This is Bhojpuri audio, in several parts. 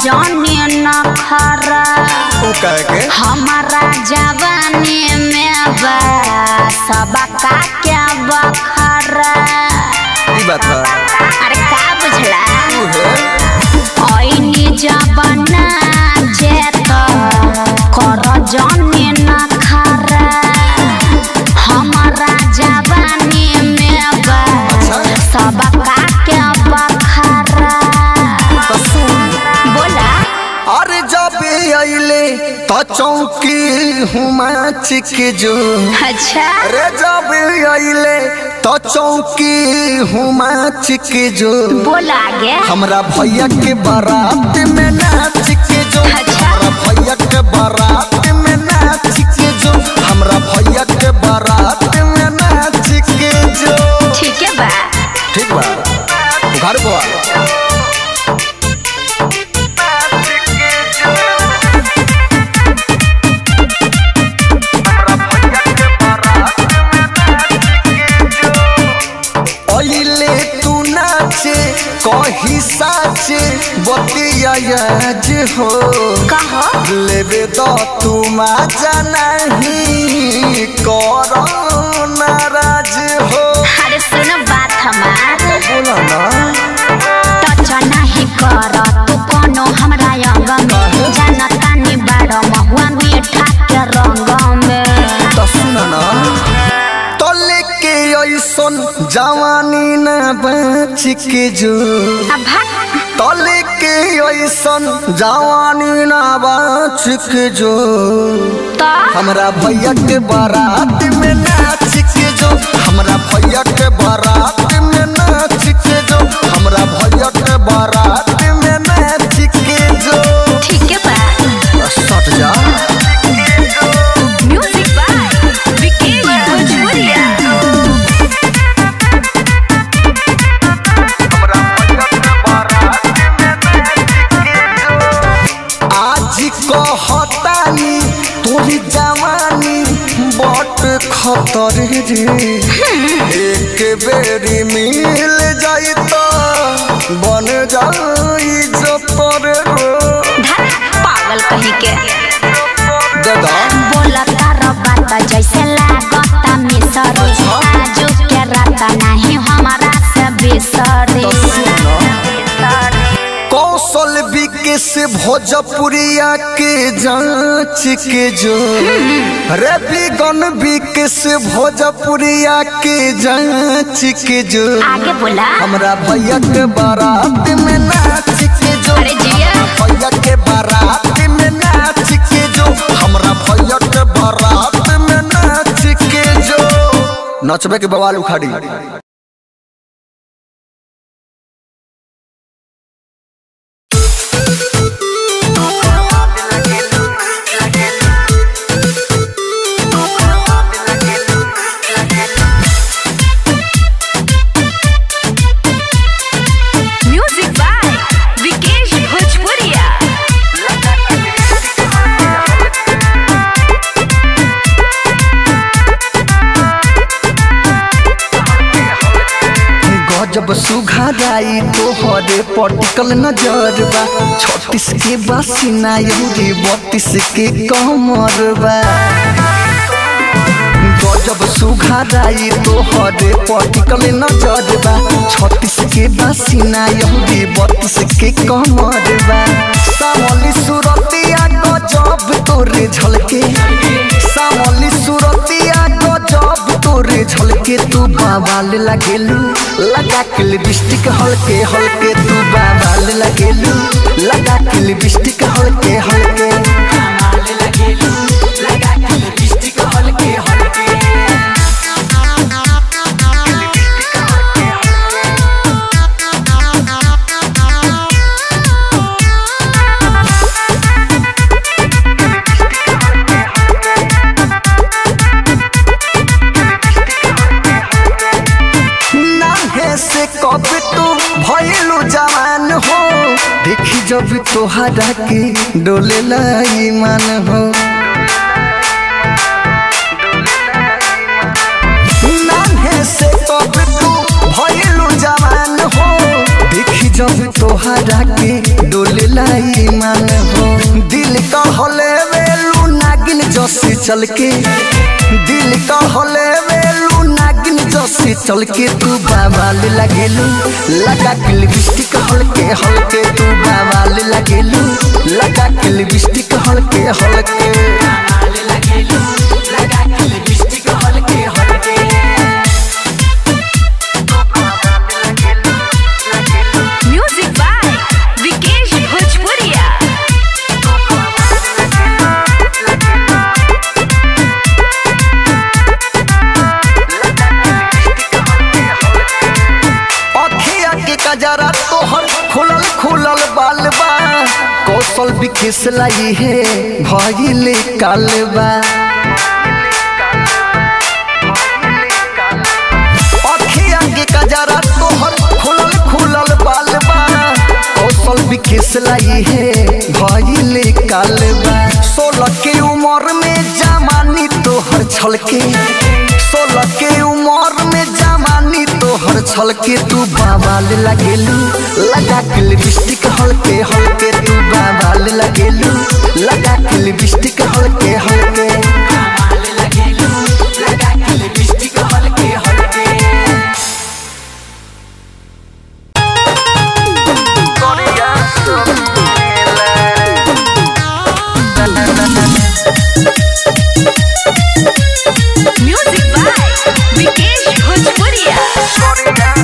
जाने न खरा ऊ कह के हमारा जवानी में बा सबका क्या बखरा ई बात है अरे का बुझला ऊ है ऐनी जबना जेत कर जाने न खरा हमारा जवानी में बा सबका क्या बखरा तो सुन बोला अरे जब अइले तो चौकी हुमाच के जो अच्छा अरे जब अइले तो चौकी हुमाच के जो बोला आगे हमरा भैया के बारात में नाच के जो अच्छा। हमरा भैया के बारात में नाच के जो हमरा भैया के बारात में नाच के जो ठीक है बा ठीक बा घर को आ अइले तू नाचे कही साचे बतिया आज हो कहो लेबे तो तू मजा नहीं करो नाराज हो अरे सुन बात हमार बोला ना टच नहीं कर तू कोनो हमरा अंग में जानता नहीं बड़ महुआ मीठा के रंग में तो सुना ना तो लेके ऐसन जवानी ना बच के जो अब भाग तो लेके ऐसन जवानी ना बच के जो तो हमरा भैया के बारात में नाच के जो हमरा भैया के बारात में नाच के जो हमरा भैया के बारात में नाच के जो ठीक है बा सट जा म्यूजिक बाय विकेश भोजपुरिया आज कहतानी तोरी जवानी बट खतर रे एक बेरी मिल जाई तो बन जाई जतर रो धर पागल कहीं के दादा बोला तारा बात जैसे लागता मिसरी आजू के रात नहीं हमारा से बिसरी कौशल विकेश भोजपुरिया के जांच के जो रवि गण विकेश भोजपुरिया के जांच के जो आगे बोला हमरा भैया के बारात में नाच के जो अरे जिया। भैया के बारात में नाच के जो हमरा भैया के बारात में नाच के जो नचबे के बवाल उखाड़ी म्यूजिक बाय विकेश भोजपुरिया गजब सुघाराई तोहरे पटिकल नजर बा छत्तीस के बासिना यूरी बत्तीस के कमर बा गजब सुघाराई तोहरे पटिकल नजर बा छत्तीस के बासिना यूरी बत्तीस के कमर बा सामली सुरतिया गजब तोरे झलके सामली सुरतिया गजब तोरे झलके तू बाबाल लगेलू लगा के लिपस्टिक हल्के हल्के तू बाबाल लगेलू लगा के लिपस्टिक हल्के हल्के नाहे से कब तू भइलू जवान हो देखी जब तोहरा के डोले ईमान हो नाहे से कब तू भइलू जवान हो देखी जब तोहरा तोहरा के डोले लाई मान हो दिल का हले वेलू नागिन जसी चल के दिल का हले वेलू नागिन जसी चल के तू बाबाल लगेलू लगा के लिपस्टिक हल्के हल्के तू बाबाल लगेलू लगा के लिपस्टिक हल्के हल्के म्यूजिक बाय विकेश भोजपुरिया अखिया के कजरा तोहर खुलल खुलल बाल बा कौशल विकेश लाई है भइले काल बा अखिया के कजरा तोहर खुलल खुलल बाल बा कौशल विकेश लाई है भइले काल बा सोलह के उम्र में जमानी तोहर छलके सोलह के उम्र में जमानी तोहर छलके तू बाबाल लगेलू लगा के लिपस्टिक हल्के हल्के तू बाबाल लगेलू लगा के लिपस्टिक हल्के हल्के म्यूजिक बाय विकेश भोजपुरिया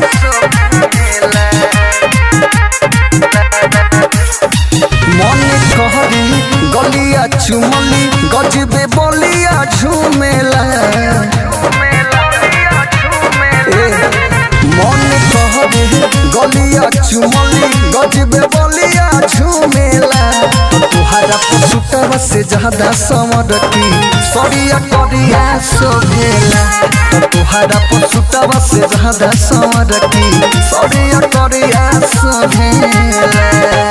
मन कहरी गलिया चुमली गजबे बलिया झूमेला ए, मन कहरी गलिया चुमली गजबे बलिया झूमेला तुहारा पसुटवा से ज्यादा समरती सरिया करिया सोभेला तुहारा पसुटवा से ज्यादा समरती सरिया करिया सोभेला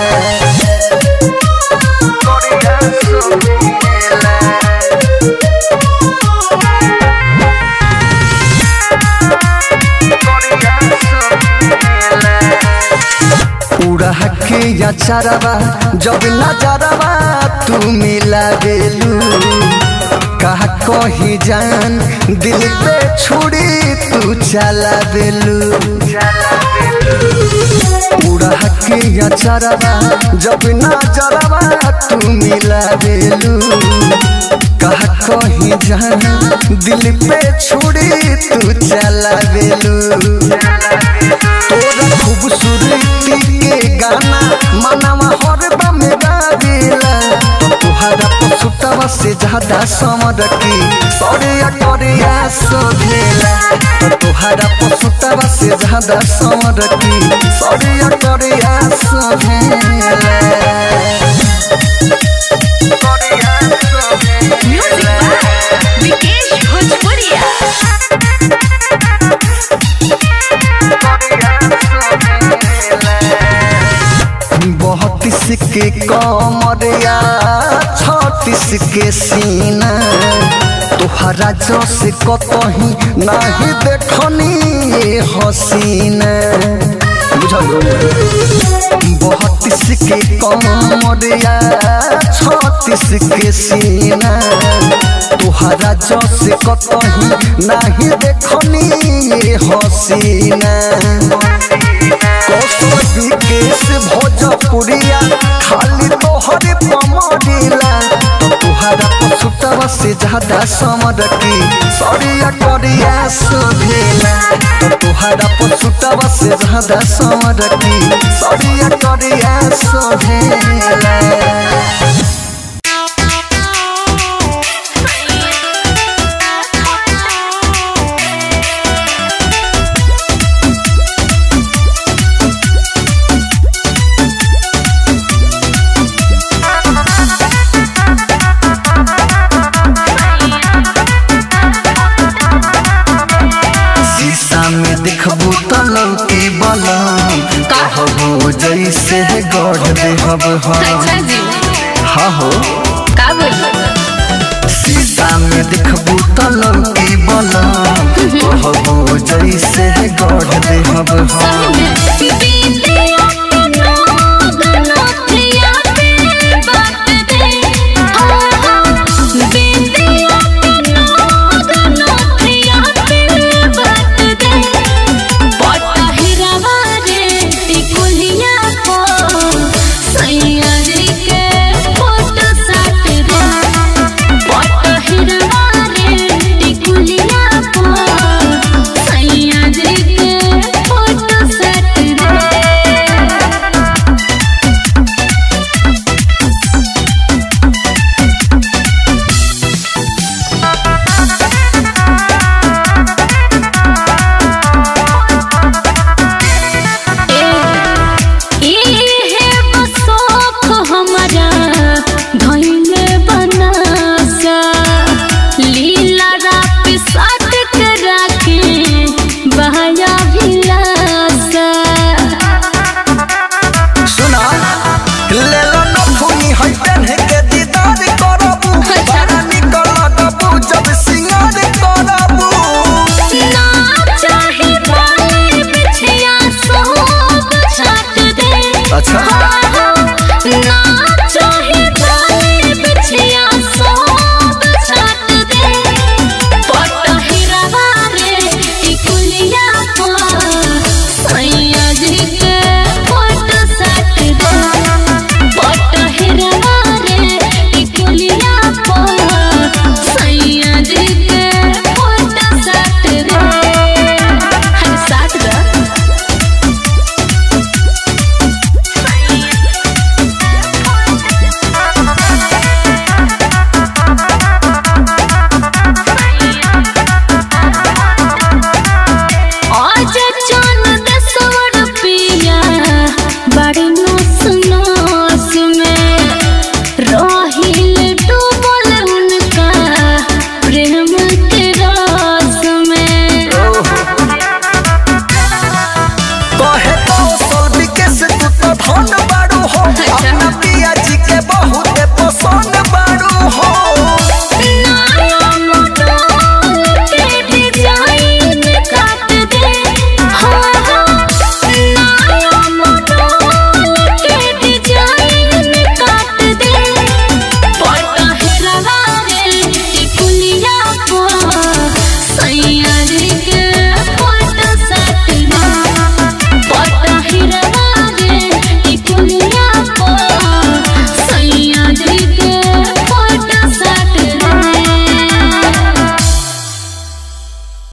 उड़ा के या चारवा जब नजरवा तू मिला बेलू कहा कही जान दिल पे छुड़ी तू चला बेलू उड़ा के या चारवा जब नजरवा तू मिला बेलू कहा कही जान दिल पे छुड़ी तू चला बेलू तोरा खूबसूरती के गाना मनवा हरबा में गावेला तुहारा पसुतवा से ज्यादा समरकी सरिया करिया सोधेला तुहारा पसुतवा से ज्यादा समरकी सरिया करिया सोधेला म्यूजिक बाय विकेश भोजपुरिया बहतीस के कमरिया छत्तीस के सीना तोहरा जस कतही नहीं देखनी ये हसीना बुझल बहतीस के कमरिया छत्तीस के सीना तोहरा जस कतही नहीं देखनी ये हसीना कौशल विकेश भोजपुरिया खाली तोहरे पमरिला तुहारा पसुतवा से ज्यादा समरकी सरिया करिया सोधेला तुहारा पसुतवा से ज्यादा समरकी सरिया करिया सोधेला शीशा में देखबू त लौकी बलम कहबू जैसे गढ़ देहब हम अच्छा जी हाँ हो